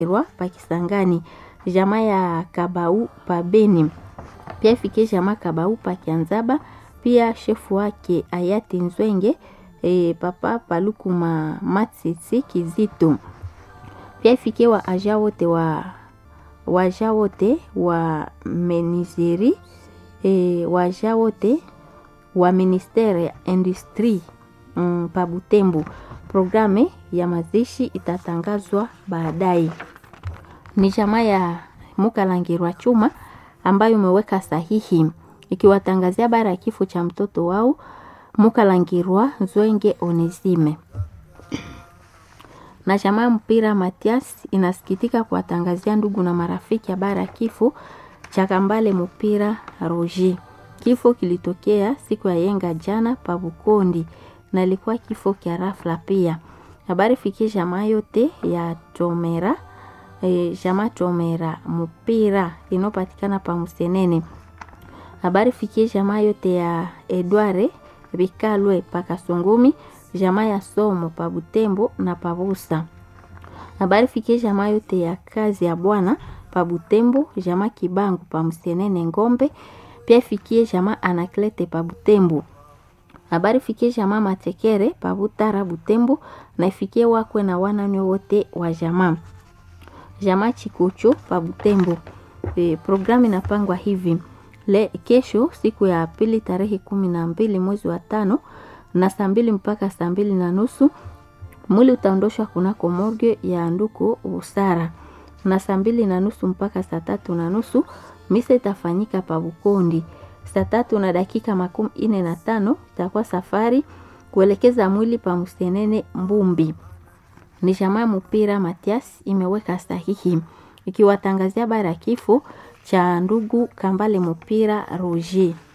Rwa Pakisangani, jamaa ya Kabau pa Beni, pia ifikie jamaa Kabau pa Kianzaba, pia shefu wake hayati Nzwenge e, papa Palukuma Matsitsi Kizito, pia ifikie wa aja wote wa waja wote wa menizeri e, waja wote wa ministere ya industri mm, pa Butembo. Programe ya mazishi itatangazwa baadaye. Ni jamaa ya Mukalangirwa Chuma ambayo imeweka sahihi ikiwatangazia bara ya kifo cha mtoto wao Mukalangirwa Zwenge Onesime. Na jamaa mpira Matias inasikitika kuwatangazia ndugu na marafiki habari ya kifo cha Kambale mpira Roger. Kifo kilitokea siku ya yenga jana pa Bukondi na ilikuwa kifo kya rafla pia. Habari fikie jamaa yote ya Chomera e, jamaa Chomera mpira inopatikana pa Musenene. Habari fikie jamaa yote ya Edware Bikalwe pa Kasungumi, jamaa ya Somo pa Butembo na pa Busa. Habari fikie jamaa yote ya kazi ya Bwana pa Butembo, jamaa Kibangu pa Musenene Ngombe, pia ifikie jamaa Anaklete pa Butembo. Habari fikie jamaa Matekere pa Butara Butembo na ifikie wakwe na wanane wote wa jamaa. Jamaa Chikuchu pa Butembo. E, programu inapangwa hivi. Le, kesho siku ya pili tarehe kumi na mbili mwezi wa tano na saa mbili mpaka saa mbili na nusu mwili utaondoshwa kunako morgue ya nduku Usara na saa mbili na nusu mpaka saa tatu na nusu misa itafanyika pa Bukondi. Saa tatu na dakika makumi ine na tano itakuwa safari kuelekeza mwili pa Musenene Mbumbi. Ni jamaa mpira Matias imeweka sahihi ikiwatangazia bara ya kifo cha ndugu Kambale mpira Roger.